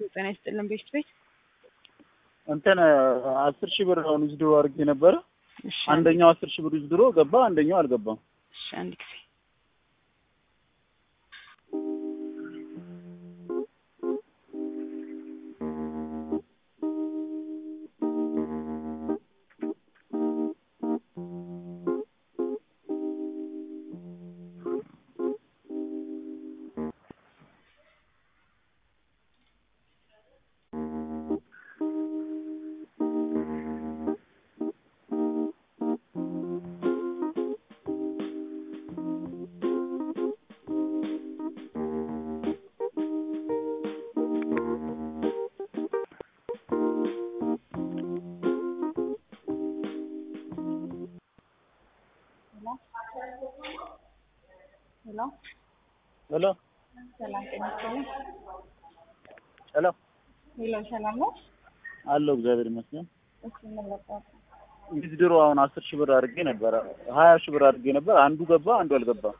ጤና ይስጥልን ቤት ቤት እንትን አስር ሺህ ብር አሁን ውዝድሮ አድርጌ ነበረ። እሺ አንደኛው አስር ሺህ ብር ውዝድሮ ገባ፣ አንደኛው አልገባም። እሺ አንድ ጊዜ ሄሎ ሄሎ ሰላም ጤና ይስጥልኝ ሄሎ ሄሎ ሰላም ነው አለው እግዚአብሔር ይመስገን። እሺ ምን ልጠይቅ ውዝድሮ አሁን አስር ሺህ ብር አድርጌ ነበረ፣ ሀያ ሺህ ብር አድርጌ ነበር። አንዱ ገባ፣ አንዱ አልገባም።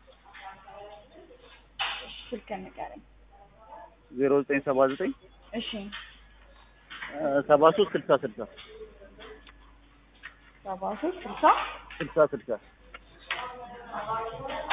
ስልክ ንገረኝ ዜሮ ዘጠኝ ሰባ ዘጠኝ እሺ ሰባ ሶስት ስልሳ ስልሳ ሰባ ሶስት ስልሳ ስልሳ ስልሳ